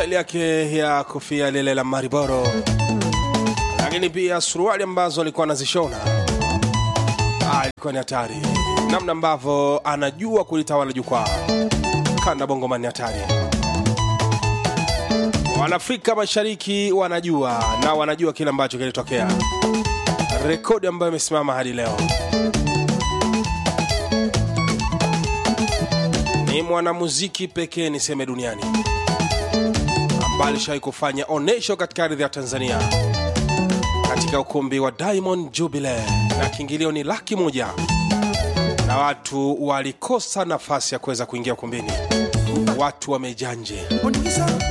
staili yake ya kofia lile la Mariboro, lakini pia suruali ambazo alikuwa anazishona Ah, ilikuwa ni hatari, namna ambavyo anajua kulitawala jukwaa. Kanda Bongo ni hatari. Wanaafrika Mashariki wanajua na wanajua kile ambacho kilitokea, rekodi ambayo imesimama hadi leo. Ni mwanamuziki pekee niseme duniani ambaye alishawahi kufanya onesho katika ardhi ya Tanzania katika ukumbi wa Diamond Jubilee, na kiingilio ni laki moja na watu walikosa nafasi ya kuweza kuingia ukumbini. Watu wamejaa nje.